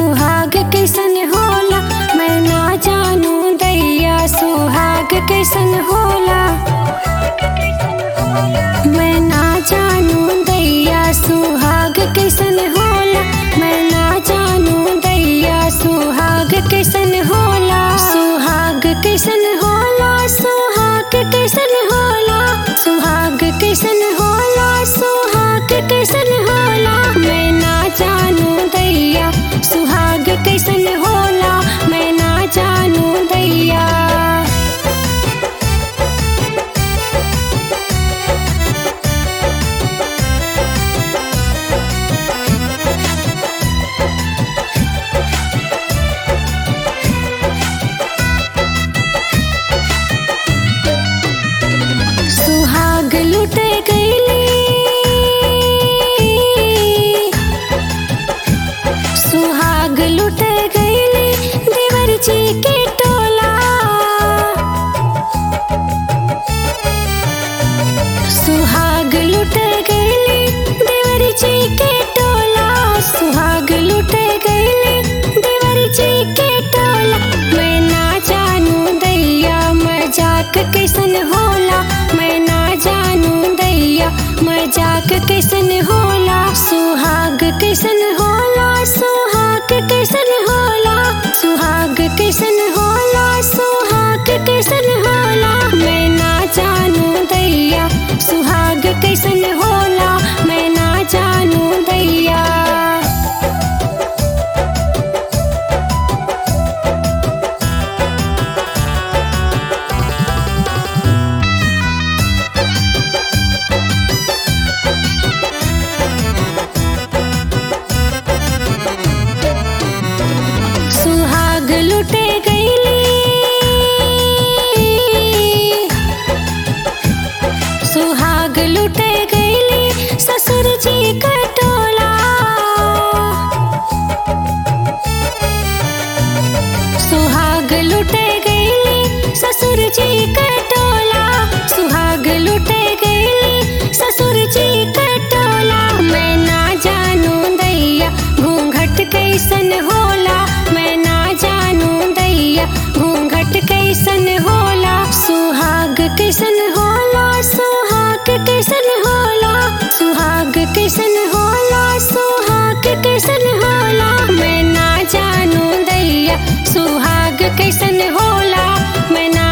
सुहाग कैसन होला मैं ना जानू दैया सुहाग कैसन होला मैं ना जानू दैया सुहाग कैसन होला मैं ना जानू दैया सुहाग कैसन होला सुहाग कैसन होला सुहाग कैसन होला सुहाग कैसन होला सुहाग कैसन होला मैं ना जानू दैया सुहाग कैसन होला मैं ना जानू दैया सुहाग लुटे गईली सुहाग लुटे गईली देवर जी के टोला सुहाग लुटे गईली देवर जी के टोला सुहाग लुटे गईली देवर जी के टोला मैं ना जानू दैया मजाक कैसन होला मैं ना जानू दैया मजाक कैसन होला सुहाग कैसन होला सुहाग कैसन होला सुहाग कैसन होला सुहाग कैसन होला मैं ना जानू दैया सुहाग कैसन होला मैं ना जानू दैया सुहाग लुटे गईली सुहाग लुटे गईली ससुर जी का टोला सुहाग लुटे गईली ससुर जी का टोला सुहाग लुटे गईली ससुर जी का टोला मैं ना जानू दैया घूंघट कैसन होला मैं ना जानू दैया घूंघट कैसन होला सुहाग कैसन होला सुहाग कैसन होला सुहाग कैसन होला सुहाग कैसन होला मैं ना जानू दैया सुहाग कैसन होला मैं ना